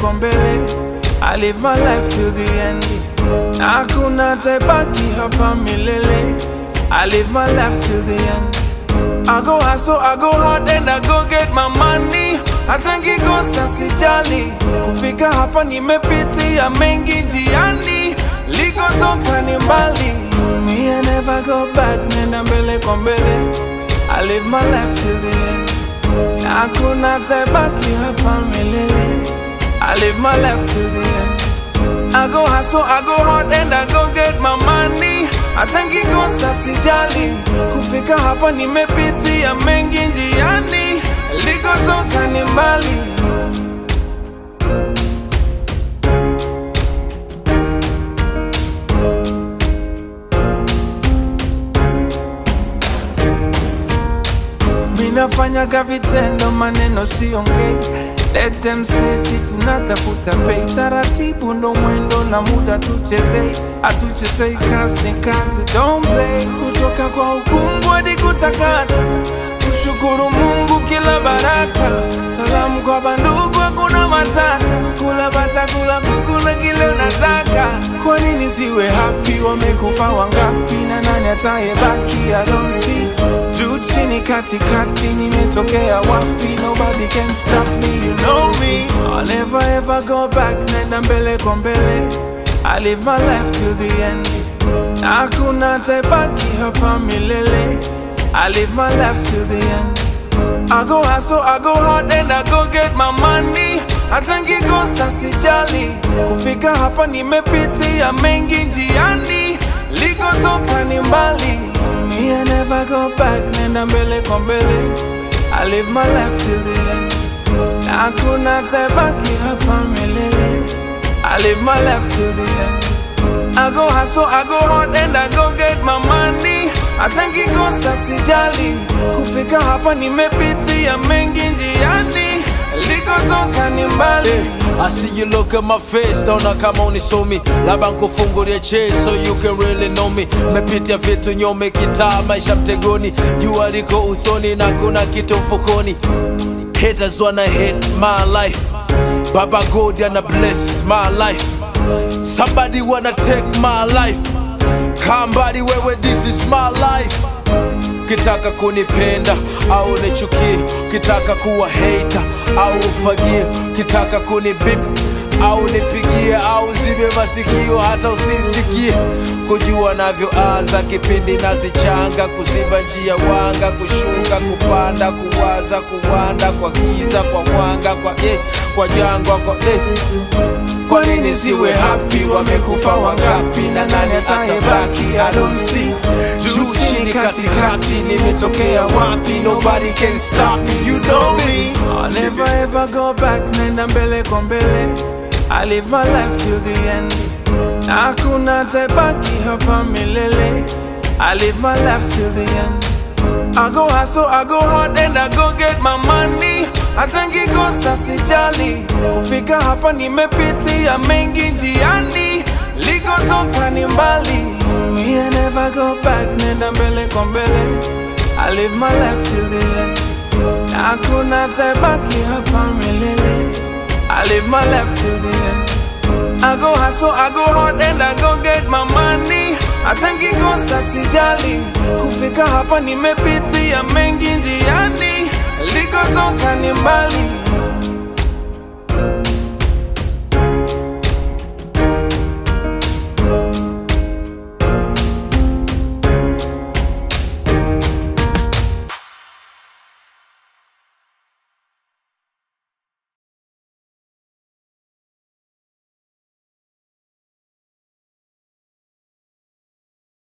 kwa mbele I live my life to the end na hakuna tabaki hapa milele I live my life to the end I go hustle, I go hard and I go get my money hata ngikosa sijali kufika hapa nimepitia mengi njiani likotoka ni mbali me I never go back nenda mbele kwa mbele I live my life to the end na hakuna tabaki hapa milele I live my life to the end I go hustle, I go hard and I go get my money hata ngikosa sijali kufika hapa nimepitia mengi njiani likotoka ni mbali Minafanyaga vitendo, maneno siongei. Let them say si tunatafuta pay, taratibu ndo mwendo na muda tuchezei, atuchezei kazi ni kazi, don't play. Kutoka kwa hukumu hadi kutakata, kushukuru Mungu kila baraka, salamu kwa bandugu, hakuna matata, kula bata, kula kuku na kile unataka. Kwa nini siwe happy? Wamekufa wangapi na nani atayebaki? I don't see juu chini katikati nimetokea wapi nobody can stop me you know me I'll never ever go back nenda mbele kwa mbele I live my life to the end na hakuna tabaki hapa milele I live my life to the end I go hustle, I go hard and I go get my money hata ngikosa sijali kufika hapa nimepitia mengi njiani likotoka ni mbali Me, I never go back, nenda mbele kwa mbele I live my life till the end na hakuna tabaki hapa milele I live my life till the end I go hustle, I go hard and I go get my money hata ngikosa sijali kufika hapa nimepitia mengi njiani likotoka ni mbali I see you look at my face, naona kama unisomi, labda nkufungulie chase so you can really know me. Mepitia vitu nyome, kitaa maisha mtegoni, jua liko usoni na kuna kitu mfukoni. Haters wanna hate my life, Baba God ana bless my life. Somebody wanna take my life, kambali wewe, this is my life. Ukitaka kunipenda au nichukie, ukitaka kuwa hater au ufagie, ukitaka kunibip au nipigie au zibe masikio hata usisikie, kujua navyoanza kipindi nazichanga, kuziba njia wanga, kushuka, kupanda, kuwaza, kuwanda, kwa giza, kwa mwanga, kwa eh, kwa jangwa, kwa eh. Kwa nini siwe happy? Wamekufa wangapi na nani atayebaki? I don't see juu chini katikati, nimetokea wapi? Nobody can stop me, you know me. I'll never ever go back, nenda mbele kwa mbele. I live my life till the end, na hakuna tabaki hapa milele. I live my life till the end. I go hustle, I go hard and I go get my money hata ngikosa sijali kufika hapa nimepitia mengi njiani likotoka ni mbali Me, I never go back nenda mbele kwa mbele I live my life till the end na hakuna tabaki hapa milele I live my life till the end I go hustle, I go hard and I go get my money hata ngikosa sijali kufika hapa nimepitia mengi njiani likotoka ni mbali